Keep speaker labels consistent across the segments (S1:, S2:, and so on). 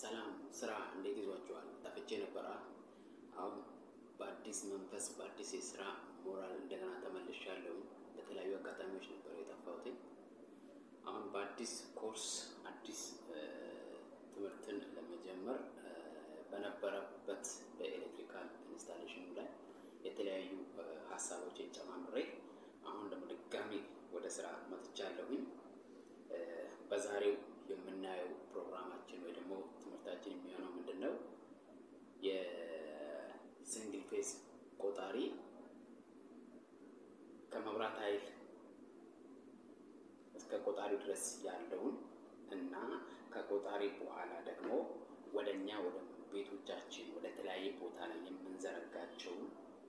S1: ሰላም ስራ እንዴት ይዟችኋል? ጠፍቼ ነበረ። አሁን በአዲስ መንፈስ በአዲስ የስራ ሞራል እንደገና ተመልሻለሁ። በተለያዩ አጋጣሚዎች ነበር የጠፋሁት። አሁን በአዲስ ኮርስ አዲስ ትምህርትን ለመጀመር በነበረበት በኤሌክትሪካል ኢንስታሌሽኑ ላይ የተለያዩ ሀሳቦችን ጨማምሬ አሁን ደግሞ ድጋሚ ወደ ስራ መጥቻለሁኝ። በዛሬው የምናየው ፕሮግራማችን ወይ ደግሞ ትምህርታችን የሚሆነው ምንድን ነው? የሲንግል ፌዝ ቆጣሪ ከመብራት ኃይል እስከ ቆጣሪ ድረስ ያለውን እና ከቆጣሪ በኋላ ደግሞ ወደ እኛ ወደ ቤቶቻችን ወደ ተለያየ ቦታ ላይ የምንዘረጋቸውን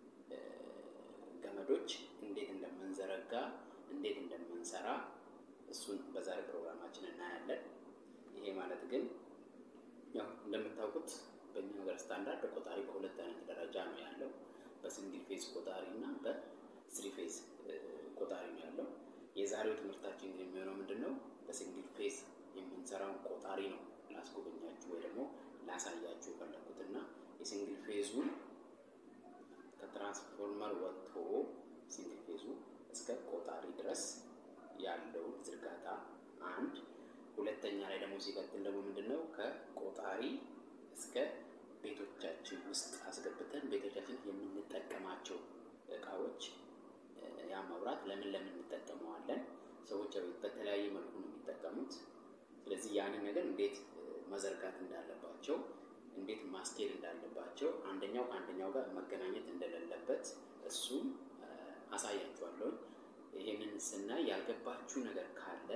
S1: ገመዶች እንዴት እንደምንዘረጋ እንዴት እንደምንሰራ እሱን በዛሬ ፕሮግራማችን እናያለን። ይሄ ማለት ግን ያው እንደምታውቁት በእኛ ሀገር ስታንዳርድ ቆጣሪ በሁለት አይነት ደረጃ ነው ያለው። በሲንግል ፌዝ ቆጣሪ እና በስሪ ፌዝ ቆጣሪ ነው ያለው። የዛሬው ትምህርታችን ግን የሚሆነው ምንድን ነው? በሲንግል ፌዝ የምንሰራውን ቆጣሪ ነው ላስጎበኛችሁ ወይ ደግሞ ላሳያችሁ የፈለኩት እና የሲንግል ፌዙን ከትራንስፎርመር ወጥቶ ሲንግል ፌዙ እስከ ቆጣሪ ድረስ ያለውን ዝርጋታ አንድ፣ ሁለተኛ ላይ ደግሞ ሲቀጥል ደግሞ ምንድን ነው ከቆጣሪ እስከ ቤቶቻችን ውስጥ አስገብተን ቤቶቻችን የምንጠቀማቸው እቃዎች ያ መብራት ለምን ለምን እንጠቀመዋለን? ሰዎች በተለያየ መልኩ ነው የሚጠቀሙት። ስለዚህ ያንን ነገር እንዴት መዘርጋት እንዳለባቸው፣ እንዴት ማስኬድ እንዳለባቸው፣ አንደኛው ከአንደኛው ጋር መገናኘት እንደሌለበት እሱም አሳያችኋለሁ። ይሄንን ስናይ ያልገባችሁ ነገር ካለ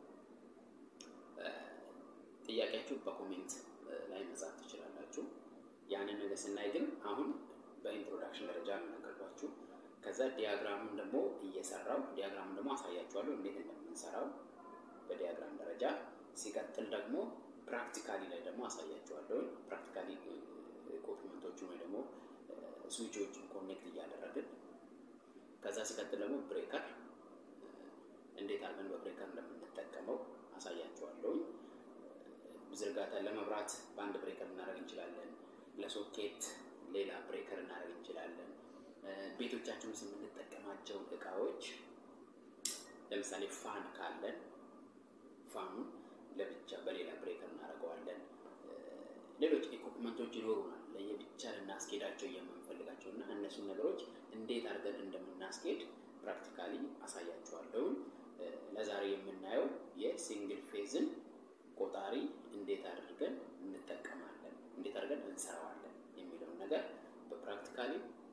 S1: ጥያቄያችሁ በኮሜንት ላይ መጻፍ ትችላላችሁ። ያንን ነገር ስናይ ግን አሁን በኢንትሮዳክሽን ደረጃ ነው ነገርኳችሁ። ከዛ ዲያግራሙን ደግሞ እየሰራው ዲያግራሙን ደግሞ አሳያችኋለሁ እንዴት እንደምንሰራው በዲያግራም ደረጃ። ሲቀጥል ደግሞ ፕራክቲካሊ ላይ ደግሞ አሳያችኋለሁ። ፕራክቲካሊ ኢኩፕመንቶቹን ወይ ደግሞ ስዊቾችን ኮኔክት እያደረግን ከዛ ሲቀጥል ደግሞ ብሬከር እንዴት አድርገን በብሬከር እንደምንጠቀመው አሳያችኋለሁ። ዝርጋታ ለመብራት በአንድ ብሬከር እናደርግ እንችላለን። ለሶኬት ሌላ ብሬከር እናደርግ እንችላለን። ቤቶቻችን ውስጥ የምንጠቀማቸው እቃዎች ለምሳሌ ፋን ካለን ፋኑን ለብቻ በሌላ ብሬከር እናደርገዋለን። ሌሎች ኢኩፕመንቶች ይኖሩናል ለየብቻ ልናስኬዳቸው የምንፈልጋቸው እና እነሱን ነገሮች እንዴት አድርገን እንደምናስኬድ ፕራክቲካሊ አሳያችኋለሁ። ለዛሬ የምናየው የሲንግል ፌዝን ቆጣሪ እንዴት አድርገን እንጠቀማለን፣ እንዴት አድርገን እንሰራዋለን የሚለውን ነገር በፕራክቲካሊ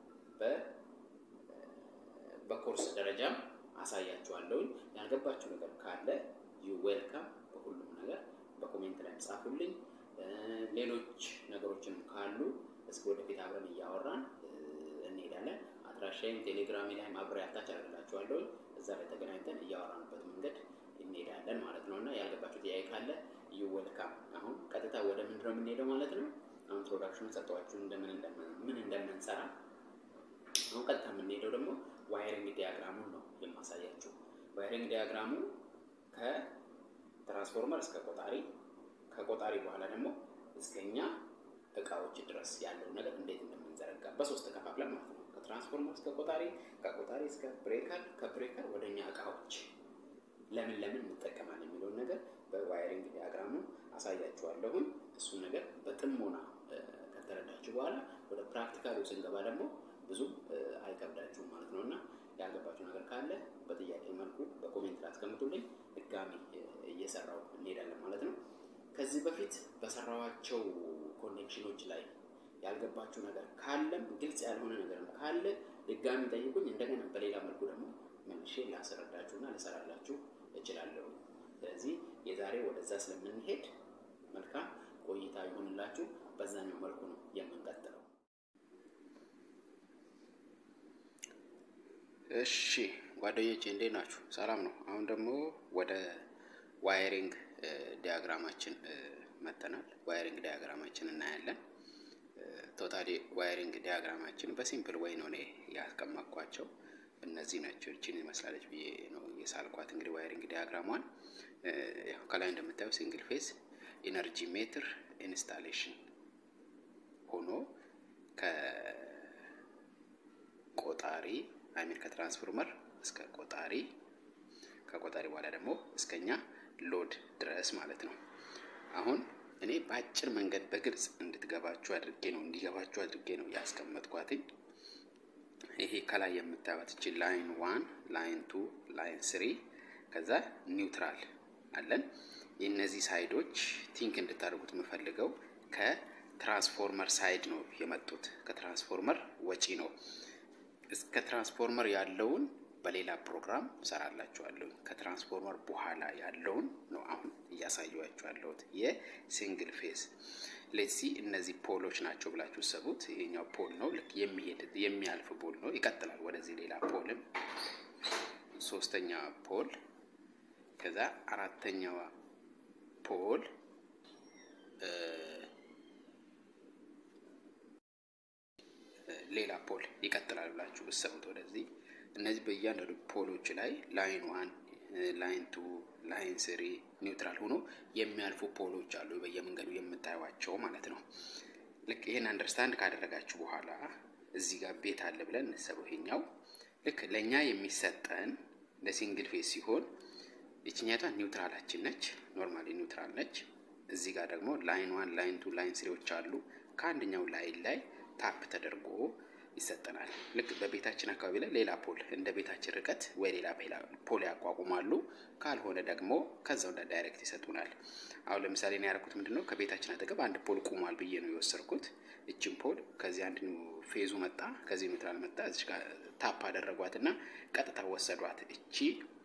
S1: በኮርስ ደረጃም አሳያችኋለሁ። ያልገባችሁ ነገር ካለ ዩ ዌልካም በሁሉም ነገር በኮሜንት ላይ ጻፉልኝ። ሌሎች ነገሮችም ካሉ እስከ ወደፊት አብረን እያወራን እንሄዳለን። አድራሻይም ቴሌግራሚ ላይ ማብሪያ አታች አደርግላችኋለሁ። እዛ ላይ ተገናኝተን እያወራንበት መንገድ እንሄዳለን ማለት ነው እና ያልገባችሁ ጥያቄ ካለ ዩ ዌልካም። አሁን ቀጥታ ወደ ምንድን ነው የምንሄደው ማለት ነው። አሁን ፕሮዳክሽኑን ሰጠኋችሁ ምን እንደምንሰራ። አሁን ቀጥታ የምንሄደው ደግሞ ዋይሪንግ ዲያግራሙን ነው የማሳያችሁ። ዋይሪንግ ዲያግራሙ ከትራንስፎርመር እስከ ቆጣሪ ከቆጣሪ በኋላ ደግሞ እስከኛ እቃዎች ድረስ ያለው ነገር እንዴት እንደምንዘረጋ በሶስት ተከፋፍለን ማለት ነው። ከትራንስፎርመር እስከ ቆጣሪ፣ ከቆጣሪ እስከ ብሬከር፣ ከብሬከር ወደ እኛ እቃዎች ለምን ለምን እንጠቀማለን የሚለውን ነገር በዋይሪንግ ዲያግራሙ አሳያችኋለሁኝ። እሱን ነገር በጥሞና ከተረዳችሁ በኋላ ወደ ፕራክቲካሉ ስንገባ ደግሞ ብዙም አይከብዳችሁም ማለት ነው እና ያልገባችሁ ነገር ካለ በጥያቄ መልኩ በኮሜንት ላይ አስቀምጡልኝ። ድጋሚ እየሰራው እንሄዳለን ማለት ነው። ከዚህ በፊት በሰራዋቸው ኮኔክሽኖች ላይ ያልገባችሁ ነገር ካለም ግልጽ ያልሆነ ነገርም ካለ ድጋሚ ጠይቁኝ። እንደገና በሌላ መልኩ ደግሞ መልሼ ላስረዳችሁና ልሰራላችሁ እችላለሁ። ስለዚህ የዛሬ ወደዛ ስለምንሄድ መልካም ቆይታ ይሆንላችሁ። በዛኛው መልኩ ነው የምንቀጥለው። እሺ ጓደኞቼ እንዴት ናችሁ? ሰላም ነው። አሁን ደግሞ ወደ ዋይሪንግ ዲያግራማችን መጥተናል። ዋይሪንግ ዲያግራማችን እናያለን። ቶታሊ ዋይሪንግ ዲያግራማችን በሲምፕል ወይ ነው እኔ ያስቀመጥኳቸው። እነዚህ ናቸው። እችን ይመስላለች ብዬ ነው የሳልኳት። እንግዲህ ዋይሪንግ ዲያግራሟን ያው ከላይ እንደምታየው ሲንግል ፌዝ ኢነርጂ ሜትር ኢንስታሌሽን ሆኖ ከቆጣሪ አይሚን ከትራንስፎርመር እስከ ቆጣሪ ከቆጣሪ በኋላ ደግሞ እስከኛ ሎድ ድረስ ማለት ነው። አሁን እኔ በአጭር መንገድ በግልጽ እንድትገባችሁ አድርጌ ነው እንዲገባችሁ አድርጌ ነው ያስቀመጥኳትኝ። ይሄ ከላይ የምታዩት እቺ ላይን ዋን፣ ላይን ቱ፣ ላይን ስሪ ከዛ ኒውትራል አለን። የእነዚህ ሳይዶች ቲንክ እንድታደርጉት የምፈልገው ከትራንስፎርመር ሳይድ ነው የመጡት። ከትራንስፎርመር ወጪ ነው። እስከ ትራንስፎርመር ያለውን በሌላ ፕሮግራም ሰራላችኋለሁ። ከትራንስፎርመር በኋላ ያለውን ነው አሁን እያሳየኋችሁ ያለሁት የሲንግል ፌዝ ሌትሲ እነዚህ ፖሎች ናቸው ብላችሁ ሰቡት። ይሄኛው ፖል ነው፣ ልክ የሚሄድ የሚያልፍ ፖል ነው። ይቀጥላል ወደዚህ ሌላ ፖልም፣ ሶስተኛ ፖል፣ ከዛ አራተኛዋ ፖል ሌላ ፖል ይቀጥላል ብላችሁ ብሰቡት ወደዚህ እነዚህ በእያንዳንዱ ፖሎች ላይ ላይን ዋን፣ ላይን ቱ፣ ላይን ስሪ ኒውትራል ሆኖ የሚያልፉ ፖሎች አሉ በየመንገዱ የምታዩቸው ማለት ነው። ልክ ይህን አንደርስታንድ ካደረጋችሁ በኋላ እዚህ ጋር ቤት አለ ብለን እንሰበው። ይሄኛው ልክ ለእኛ የሚሰጠን ለሲንግል ፌዝ ሲሆን ይችኛቷ ኒውትራላችን ነች፣ ኖርማሊ ኒውትራል ነች። እዚህ ጋር ደግሞ ላይን ዋን፣ ላይን ቱ፣ ላይን ስሪዎች አሉ። ከአንደኛው ላይን ላይ ታፕ ተደርጎ ይሰጠናል። ልክ በቤታችን አካባቢ ላይ ሌላ ፖል እንደ ቤታችን ርቀት ወይ ሌላ ፖል ያቋቁማሉ። ካልሆነ ደግሞ ከዛው እንደ ዳይሬክት ይሰጡናል። አሁን ለምሳሌ እኔ ያደረኩት ምንድን ነው ከቤታችን አጠገብ አንድ ፖል ቁሟል ብዬ ነው የወሰድኩት። እችን ፖል ከዚህ አንድ ፌዙ መጣ፣ ከዚህ ኒውትራል መጣ። እዚህ ጋር ታፕ አደረጓት እና ቀጥታ ወሰዷት። እቺ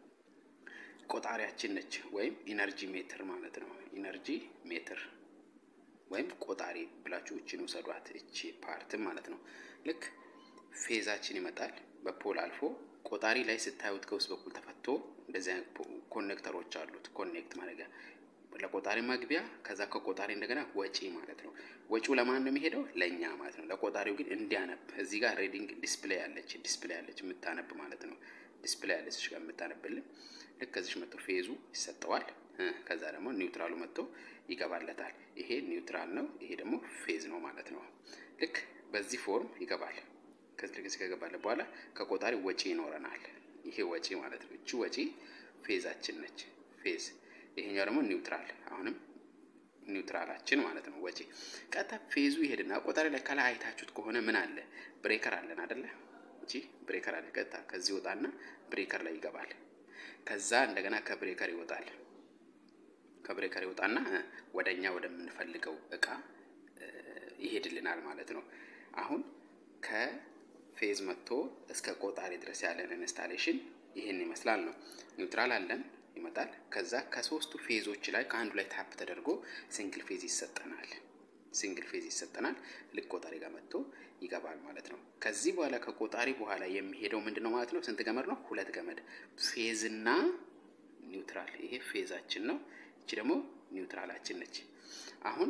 S1: ቆጣሪያችን ነች፣ ወይም ኢነርጂ ሜትር ማለት ነው። ኢነርጂ ሜትር ወይም ቆጣሪ ብላችሁ እችን ውሰዷት። እቺ ፓርትም ማለት ነው። ልክ ፌዛችን ይመጣል በፖል አልፎ ቆጣሪ ላይ ስታዩት ከውስጥ በኩል ተፈቶ እንደዚህ አይነት ኮኔክተሮች አሉት። ኮኔክት ማድረጊያ ለቆጣሪ መግቢያ፣ ከዛ ከቆጣሪ እንደገና ወጪ ማለት ነው። ወጪው ለማን ነው የሚሄደው? ለእኛ ማለት ነው። ለቆጣሪው ግን እንዲያነብ እዚህ ጋር ሬዲንግ ዲስፕሌይ አለች፣ ዲስፕሌይ አለች የምታነብ ማለት ነው። ዲስፕሌይ አለች ጋር የምታነብልን። ልክ ከዚች መጥቶ ፌዙ ይሰጠዋል። ከዛ ደግሞ ኒውትራሉ መጥቶ ይገባለታል። ይሄ ኒውትራል ነው፣ ይሄ ደግሞ ፌዝ ነው ማለት ነው። ልክ በዚህ ፎርም ይገባል። ከዚህ ልክ ከገባለ በኋላ ከቆጣሪ ወጪ ይኖረናል። ይሄ ወጪ ማለት ነው። እቺ ወጪ ፌዛችን ነች፣ ፌዝ። ይሄኛው ደግሞ ኒውትራል፣ አሁንም ኒውትራላችን ማለት ነው። ወጪ ቀጥታ ፌዙ ይሄድና ቆጣሪ ላይ ከላይ አይታችሁት ከሆነ ምን አለ? ብሬከር አለን አደለ? እቺ ብሬከር አለ። ቀጥታ ከዚህ ይወጣና ብሬከር ላይ ይገባል። ከዛ እንደገና ከብሬከር ይወጣል። ከብሬከር ይወጣና ወደኛ ወደምንፈልገው እቃ ይሄድልናል ማለት ነው። አሁን ከፌዝ መጥቶ እስከ ቆጣሪ ድረስ ያለን ኢንስታሌሽን ይህን ይመስላል ነው። ኒውትራል አለን ይመጣል። ከዛ ከሶስቱ ፌዞች ላይ ከአንዱ ላይ ታፕ ተደርጎ ሲንግል ፌዝ ይሰጠናል። ሲንግል ፌዝ ይሰጠናል። ልክ ቆጣሪ ጋር መጥቶ ይገባል ማለት ነው። ከዚህ በኋላ ከቆጣሪ በኋላ የሚሄደው ምንድን ነው ማለት ነው? ስንት ገመድ ነው? ሁለት ገመድ ፌዝና ኒውትራል። ይሄ ፌዛችን ነው። እቺ ደግሞ ኒውትራላችን ነች። አሁን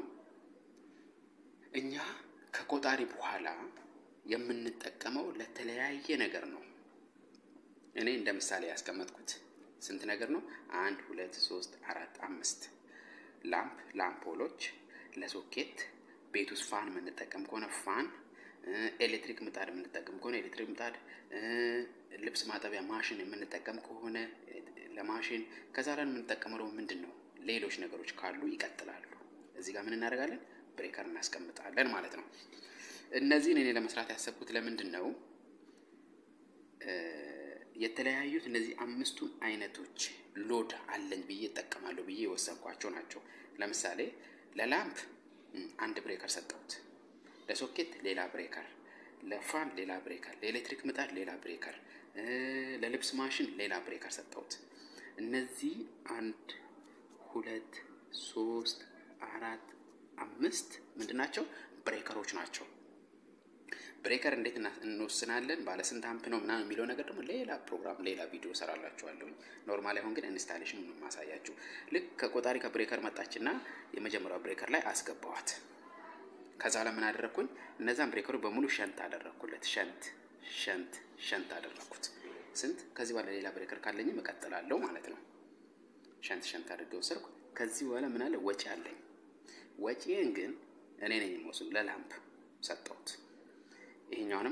S1: እኛ ከቆጣሪ በኋላ የምንጠቀመው ለተለያየ ነገር ነው። እኔ እንደ ምሳሌ ያስቀመጥኩት ስንት ነገር ነው? አንድ ሁለት ሶስት አራት አምስት ላምፕ ላምፖሎች፣ ለሶኬት ቤት ውስጥ ፋን የምንጠቀም ከሆነ ፋን፣ ኤሌክትሪክ ምጣድ የምንጠቀም ከሆነ ኤሌክትሪክ ምጣድ፣ ልብስ ማጠቢያ ማሽን የምንጠቀም ከሆነ ለማሽን፣ ከዛ ላይ የምንጠቀመው ደግሞ ምንድን ነው? ሌሎች ነገሮች ካሉ ይቀጥላሉ። እዚህ ጋር ምን እናደርጋለን? ብሬከር እናስቀምጣለን ማለት ነው። እነዚህን እኔ ለመስራት ያሰብኩት ለምንድን ነው የተለያዩት እነዚህ አምስቱን አይነቶች ሎድ አለኝ ብዬ እጠቀማለሁ ብዬ የወሰንኳቸው ናቸው። ለምሳሌ ለላምፕ አንድ ብሬከር ሰጠሁት፣ ለሶኬት ሌላ ብሬከር፣ ለፋን ሌላ ብሬከር፣ ለኤሌክትሪክ ምጣድ ሌላ ብሬከር፣ ለልብስ ማሽን ሌላ ብሬከር ሰጠሁት። እነዚህ አንድ ሁለት ሶስት አራት አምስት ምንድን ናቸው? ብሬከሮች ናቸው። ብሬከር እንዴት እንወስናለን? ባለ ስንት አምፕ ነው ምናምን የሚለው ነገር ደግሞ ሌላ ፕሮግራም ሌላ ቪዲዮ ሰራላችኋለሁኝ። ኖርማሊ አሁን ግን ኢንስታሌሽን ነው የማሳያችሁ። ልክ ከቆጣሪ ከብሬከር መጣችና የመጀመሪያው ብሬከር ላይ አስገባዋት። ከዛ ለምን አደረግኩኝ? እነዛን ብሬከሮች በሙሉ ሸንት አደረግኩለት። ሸንት ሸንት ሸንት አደረግኩት። ስንት ከዚህ በኋላ ሌላ ብሬከር ካለኝም እቀጥላለሁ ማለት ነው። ሸንት ሸንት አድርገው ወሰድኩ። ከዚህ በኋላ ምን አለ? ወጪ አለኝ። ወጪን ግን እኔ ነኝ የምወስድ። ለላምፕ ሰጠሁት። ይሄኛውንም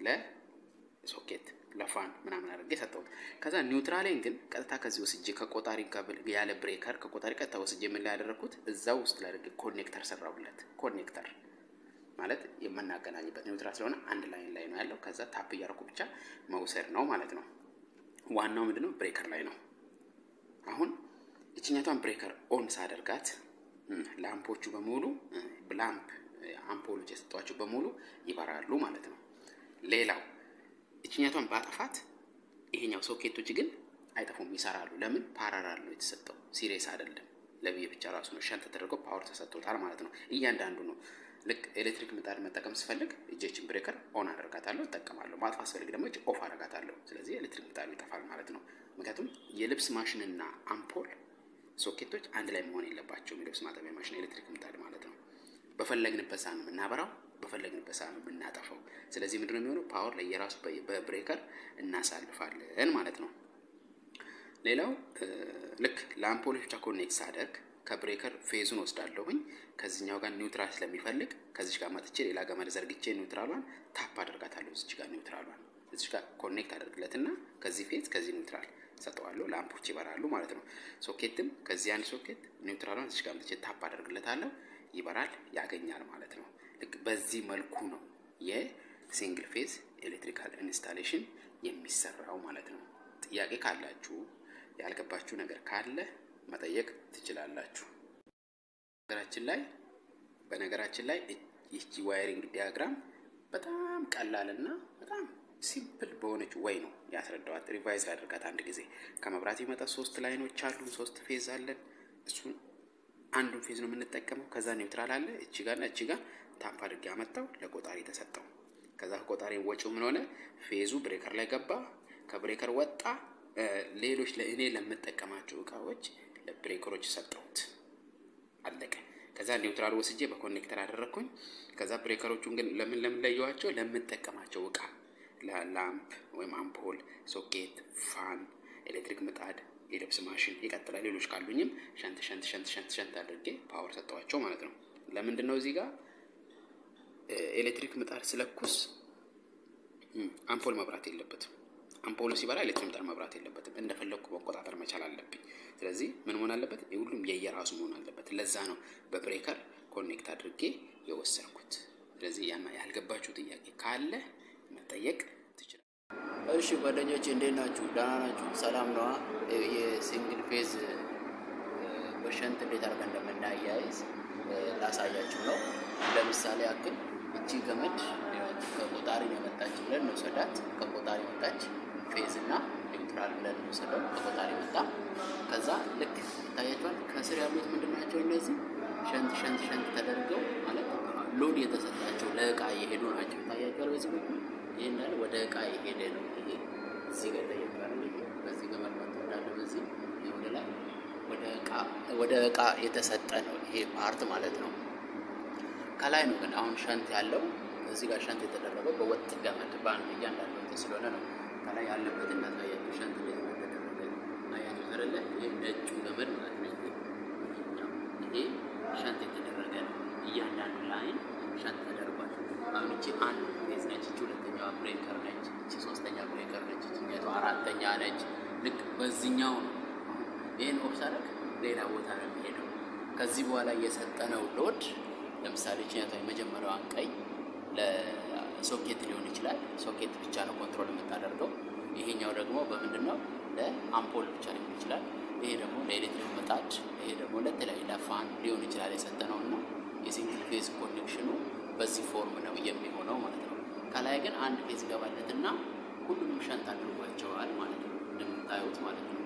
S1: ለሶኬት ለፋን ምናምን አድርጌ ሰጠሁት። ከዛ ኒውትራሌን ግን ቀጥታ ከዚህ ወስጄ ከቆጣሪ ያለ ብሬከር ከቆጣሪ ቀጥታ ወስጄ ምን ላይ ያደረግኩት እዛው ውስጥ ላይ አድርጌ ኮኔክተር ሰራሁለት። ኮኔክተር ማለት የምናገናኝበት ኒውትራል ስለሆነ አንድ ላይን ላይ ነው ያለው። ከዛ ታፕ እያደረኩ ብቻ መውሰድ ነው ማለት ነው። ዋናው ምንድነው ብሬከር ላይ ነው። አሁን ይችኛቷን ብሬከር ኦን ሳደርጋት ላምፖቹ በሙሉ ላምፕ አምፖሎች የሰጧቸው በሙሉ ይበራሉ ማለት ነው። ሌላው ይችኛቷን ባጠፋት ይሄኛው ሶኬቶች ግን አይጠፉም፣ ይሰራሉ። ለምን ፓራራል ነው የተሰጠው፣ ሲሪየስ አይደለም። ለብዬ ብቻ ራሱ ነው ሸንት ተደርገው ፓወር ተሰጥቶታል ማለት ነው። እያንዳንዱ ነው ልክ ኤሌክትሪክ ምጣድ መጠቀም ስፈልግ እጄችን ብሬከር ኦን አደርጋታለሁ፣ እጠቀማለሁ። ማጥፋት ስፈልግ ደግሞ እጅ ኦፍ አደርጋታለሁ። ስለዚህ ኤሌክትሪክ ምጣዱ ይጠፋል ማለት ነው። ምክንያቱም የልብስ ማሽንና አምፖል ሶኬቶች አንድ ላይ መሆን የለባቸውም። የልብስ ማጠቢያ ማሽን ኤሌክትሪክ ምጣድ ማለት ነው። በፈለግንበት ሰዓት ነው የምናበራው፣ በፈለግንበት ሰዓት ነው የምናጠፋው። ስለዚህ ምንድነው የሚሆነው? ፓወር ለየራሱ በብሬከር እናሳልፋለን ማለት ነው። ሌላው ልክ ለአምፖሎች ብቻ ኮኔክት ሳደርግ ከብሬከር ፌዙን ወስዳለሁኝ። ከዚህኛው ጋር ኒውትራል ስለሚፈልግ ከዚች ጋር መጥቼ ሌላ ገመድ ዘርግቼ ኒውትራሏን ታፕ አደርጋታለሁ። እዚች ጋር ኒውትራሏን እዚች ጋር ኮኔክት አደርግለትና ከዚህ ፌዝ ከዚህ ኒውትራል ሰጠዋለሁ። ላምፖች ይበራሉ ማለት ነው። ሶኬትም ከዚህ አንድ ሶኬት ኒውትራሏን እዚች ጋር መጥቼ ታፕ አደርግለታለሁ። ይበራል፣ ያገኛል ማለት ነው። ልክ በዚህ መልኩ ነው የሲንግል ፌዝ ኤሌክትሪካል ኢንስታሌሽን የሚሰራው ማለት ነው። ጥያቄ ካላችሁ ያልገባችሁ ነገር ካለ መጠየቅ ትችላላችሁ። በነገራችን ላይ በነገራችን ላይ ይቺ ዋይሪንግ ዲያግራም በጣም ቀላልና በጣም ሲምፕል በሆነች ወይ ነው ያስረዳዋት። ሪቫይዝ ላድርጋት አንድ ጊዜ። ከመብራት ይመጣ ሶስት ላይኖች አሉ፣ ሶስት ፌዝ አለን። እሱን አንዱን ፌዝ ነው የምንጠቀመው። ከዛ ኒውትራል አለ፣ እቺ ጋር እቺ ጋር ታምፕ አድርጌ ያመጣው ለቆጣሪ ተሰጠው። ከዛ ከቆጣሪ ወጪው ምን ሆነ? ፌዙ ብሬከር ላይ ገባ፣ ከብሬከር ወጣ። ሌሎች ለእኔ ለምጠቀማቸው እቃዎች ለብሬከሮች ሰጠሁት። አለቀ። ከዛ ኒውትራል ወስጄ በኮኔክተር አደረግኩኝ። ከዛ ብሬከሮቹን ግን ለምን ለምን ለየዋቸው? ለምጠቀማቸው እቃ ለላምፕ ወይም አምፖል፣ ሶኬት፣ ፋን፣ ኤሌክትሪክ ምጣድ፣ የልብስ ማሽን ይቀጥላል። ሌሎች ካሉኝም ሸንት ሸንት ሸንት ሸንት ሸንት አድርጌ ፓወር ሰጠዋቸው ማለት ነው። ለምንድን ነው እዚህ ጋር ኤሌክትሪክ ምጣድ ስለኩስ አምፖል መብራት የለበትም። አምፖሉ ሲበራ ኤሌክትሪክ ምጣድ መብራት የለበትም። እንደፈለግኩ መቆጣጠር መቻል አለብኝ። ስለዚህ ምን መሆን አለበት? ሁሉም የየራሱ መሆን አለበት። ለዛ ነው በብሬከር ኮኔክት አድርጌ የወሰድኩት። ስለዚህ ያልገባችሁ ጥያቄ ካለ መጠየቅ ትችላል።
S2: እሺ ጓደኞች እንዴት ናችሁ? ደህና ናችሁ? ሰላም ነዋ። የሲንግል ፌዝ በሸንት እንዴት አድርገን እንደምናያይዝ ላሳያችሁ ነው። ለምሳሌ ያክል እቺ ገመድ ከቆጣሪ ነው የመጣች ብለን እንውሰዳት። ከቆጣሪ መጣች ፌዝ እና ኒውትራል ብለን እንውሰደው። ከቆጣሪ መጣ። ከዛ ልክ ይታያቸዋል። ከስር ያሉት ምንድን ናቸው? እነዚህ ሸንት ሸንት ሸንት ተደርገው ማለት ሎድ የተሰጣቸው ለእቃ እየሄዱ ናቸው። ይታያቸዋል። በዚህ በኩል ይህ እንዳለ ወደ እቃ የሄደ ነው። ይሄ እዚህ ጋር ይታያቸዋል። በዚህ ገመድ መጥቶ እንዳለ በዚህ ወደ ላይ ወደ እቃ የተሰጠ ነው ይሄ ፓርት ማለት ነው። ከላይ ነው ግን አሁን ሸንት ያለው እዚህ ጋር ሸንት የተደረገው በወጥ ገመድ በአንድ እያንዳንዱ እንትን ስለሆነ ነው። ከላይ ያለበት እናሳያችሁ ሸንት እንዴት እንደተደረገ አያችሁ አይደለ? ይህ ነጩ ገመድ ማለት ነው። ይሄ ሸንት የተደረገ ነው። እያንዳንዱ ላይን ሸንት ተደርጓል። አሁን እቺ አንድ ፌዝ ነች፣ እቺ ሁለተኛዋ ብሬከር ነች፣ እቺ ሶስተኛ ብሬከር ነች፣ እቺኛቱ አራተኛ ነች። ልክ በዚህኛው ነው ይህን ኦፍሳረግ ሌላ ቦታ ነው የሚሄደው። ከዚህ በኋላ የሰጠነው ሎድ ለምሳሌ ችኛቷ የመጀመሪያዋን ቀይ ለሶኬት ሊሆን ይችላል። ሶኬት ብቻ ነው ኮንትሮል የምታደርገው። ይሄኛው ደግሞ በምንድን ነው ለአምፖል ብቻ ሊሆን ይችላል። ይሄ ደግሞ ለኤሌክትሪክ ምጣድ፣ ይሄ ደግሞ ለተለያዩ ለፋን ሊሆን ይችላል የሰጠነው እና የሲንግል ፌዝ ኮኔክሽኑ በዚህ ፎርም ነው የሚሆነው ማለት ነው። ከላይ ግን አንድ ፌዝ ይገባለት እና ሁሉንም ሸንት አድርጓቸዋል ማለት ነው እንደምታዩት ማለት ነው።